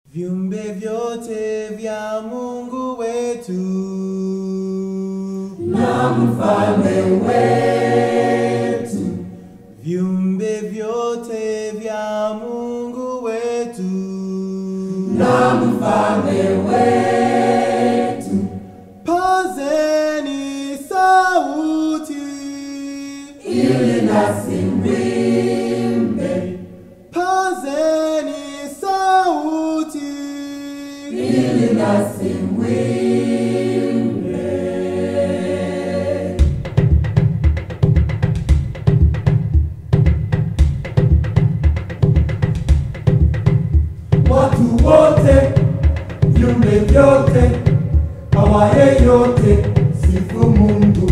Viumbe vyote vya Mungu wetu na mfalme wetu, viumbe vyote vya Mungu wetu na mfalme wetu, pazeni sauti ili nasi mwimbe, pazeni sauti ili nasi mwimbe. Watu wote, viumbe vyote, awaye yote, sifu Mungu.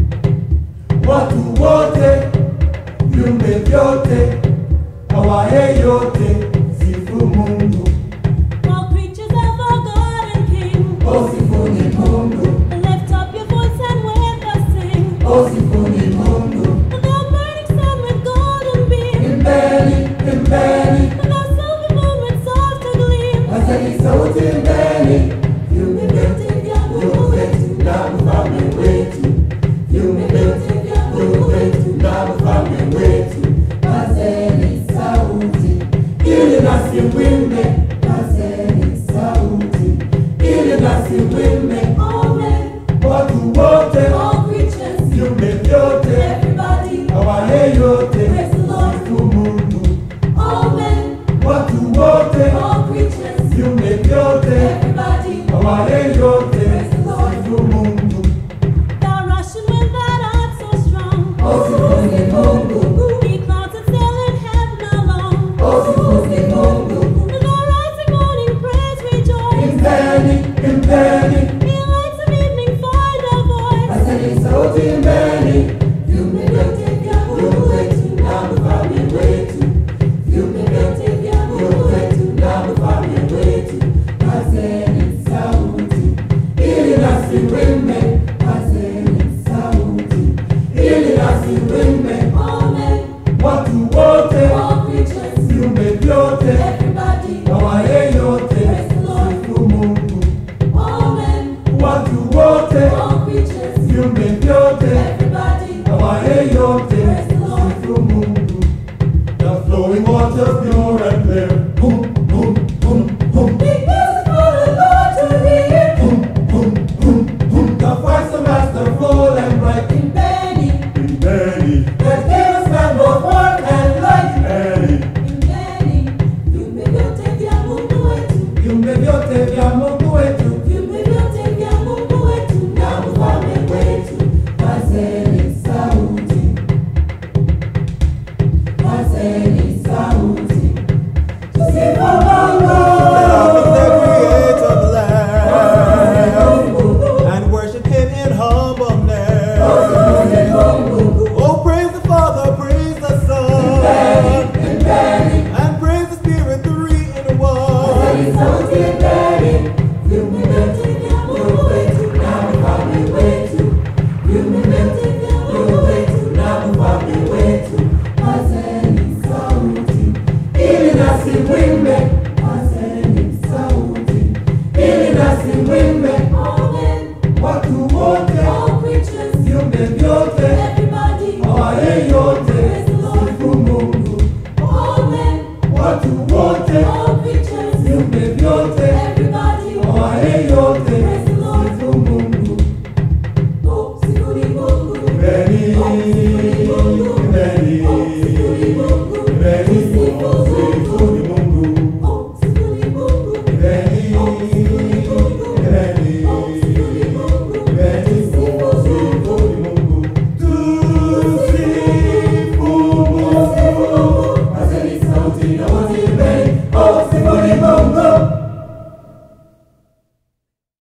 Watu wote, viumbe vyote, awaye yote, sifu Mungu. All creatures of our God and King, O sifuni Mungu, lift up your voice and with us sing. o sifuni Mungu. The burning sun with golden beam, Imbeni, imbeni, the silver moon with softer gleam. Pazeni sauti imbeni, viumbe vyote vya Mungu wetu na mfalme wetu. Viumbe vyote vya Mungu wetu na mfalme wetu. Pazeni sauti, ili nasi mwimbe. Pazeni sauti, ili nasi mwimbe. Amen. Watu wote, All creatures, viumbe vyote, everybody, awaye yote, Praise the Lord. sifu Mungu. Amen. Watu wote, All creatures, viumbe vyote, everybody, awaye yote, Praise the Lord. sifu Mungu. thou rushing with that heart so strong. Osifuni Mungu, Be clouds that sail in heaven alone. osifuni Mungu. The rising morning praise rejoice. Imbeni, imbeni, The lights of evening find a voice. pazeni sauti imbeni. Viumbe vyote vya Mungu wetu na mfalme wetu. Viumbe vyote vya Mungu wetu na mfalme wetu. Pazeni sauti, ili nasi mwimbe. Pazeni sauti, ili nasi mwimbe. Amen. Watu wote, All creatures, viumbe vyote, everybody, awaye yote, Praise the Lord. sifu Mungu. Amen. Watu wote, All creatures, viumbe vyote, everybody, awaye yote, Praise the Lord. sifu Mungu. The flowing waters pure and clear. Boom, boom, boom, boom. Be for the Lord to hear. Boom, boom, boom, boom. The voice of Master full and bright. In Benny, In Mary, that gave us man both word and light. Mary, in Benny, viumbe vyote vya Mungu wetu. viumbe vyote vya Mungu